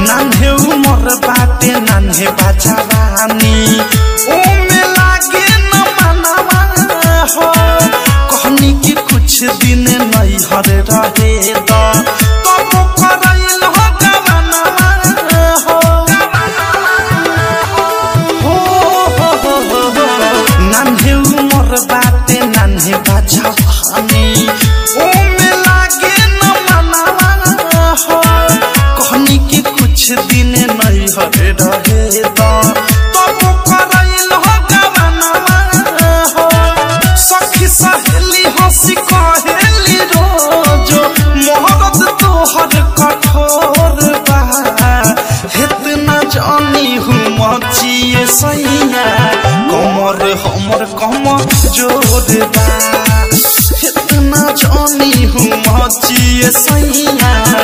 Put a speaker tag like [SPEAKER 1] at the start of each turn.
[SPEAKER 1] नान्हे उमर बाटे नान्हे बाजावानी ओमे लागे न मनवा हो कहनी कि कुछ दिन नहीं हर रहे द तब करैल हो गवनवा हो हो हो हो हो हो नान्हे उमर बाटे नान्हे बाजावानी ओमे लागे न मनवा हो कहनी कि कुछ दिन नहीं हरे रहे द तब करैल हो गवनवा हो सखी सहेली हंसी कहेली रोजो मोहब्बत तोहर कठोर बा इतना जानी हूँ मचिए सैया कमर हमर कमर जोर बा इतना जानी हूँ मचिए सैया